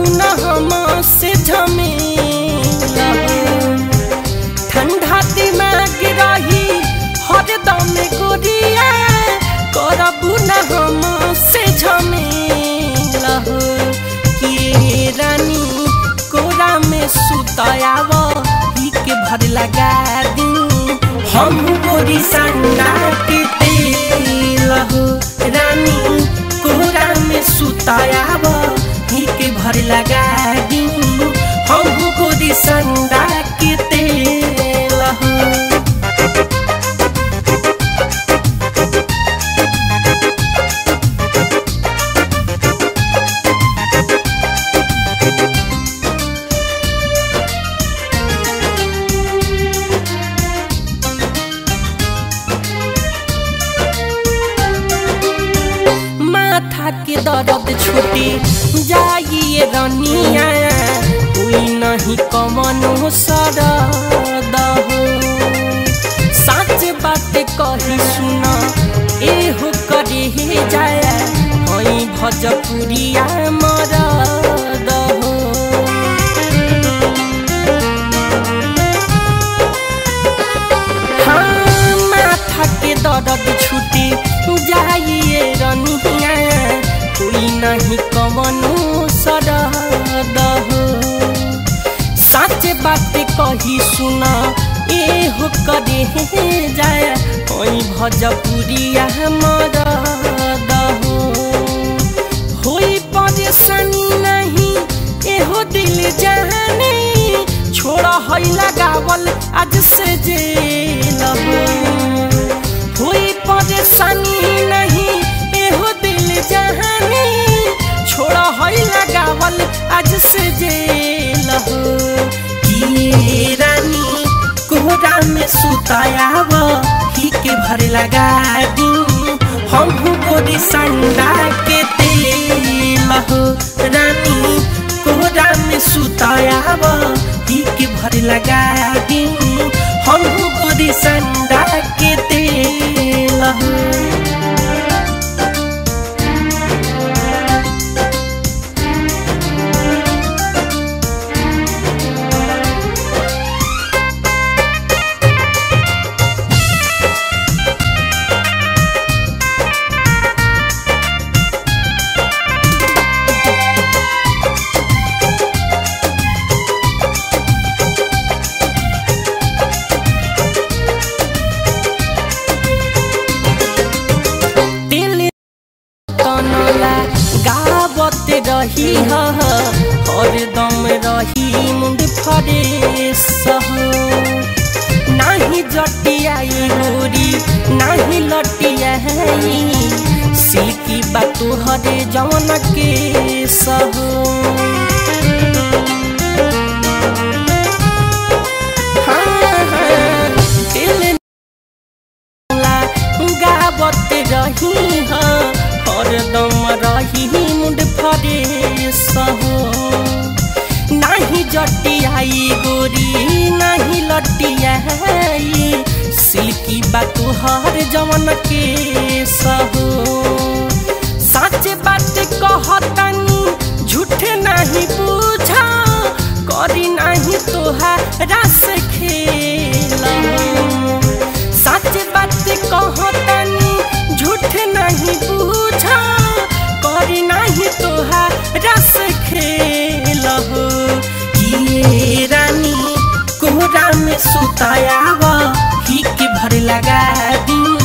न हम से झमेला ठंडा दिमाग रही हरदम गोरिया करबू न हम से झमेला के रानी कोरा में सुतयाव ही के भर लगा दी हम गोरी संडा के तेल हो रानी कोरा में सुतयाव ही के भर लगा दी हम गोरी संडा के तेल हो माथा के दर्द छूटी जाइए रनिया कोई नहीं कमनो सरद हो सच बात कही सुन ए हो करे हे जाया हई भजपुरिया मरद हो हाँ, माथा के दर्द छूटी जाइए रनिया कोई नहीं कवनो सरद हो सच बात कही सुन ए हो करे हे जाया ओई भजपुरिया मरद हो होई परेशानी नहीं एहो दिल जाने छोड़ा हई लगावल आज से जेल हो होई परेशानी नहीं एहो दिल जाने छोड़ा हई लगावल आज से जेल हो कि रानी कोहरा में सुतायाव ही के भर लगा दी हम गोरी संडा के तेल हो रानी कोहरा में सुतायाव ही के भर लगा दी हम गोरी संडा के तेल हो दिल तनला गावत रही ह हरदम रही मुंड फरेस हो नाही जटियाई गोरी नाही लटियाई सिल्की बा तोहरे जवन के सहो हाँ, हाँ, दिल ला गावत रही ह हरदम रही मुंड फरेस हो नाही जटियाई गोरी नाही लटियाई सिल्की बा तुहर जवन के सहो सच बात कहतनी झूठ नहीं पूछा करी नहीं तोहारा से खेल सच बात कहतनी झूठ नहीं पूछा करी नहीं तोहारा से खेल हो ये रानी कोहरा में सुतायाव ही के भर लगा दी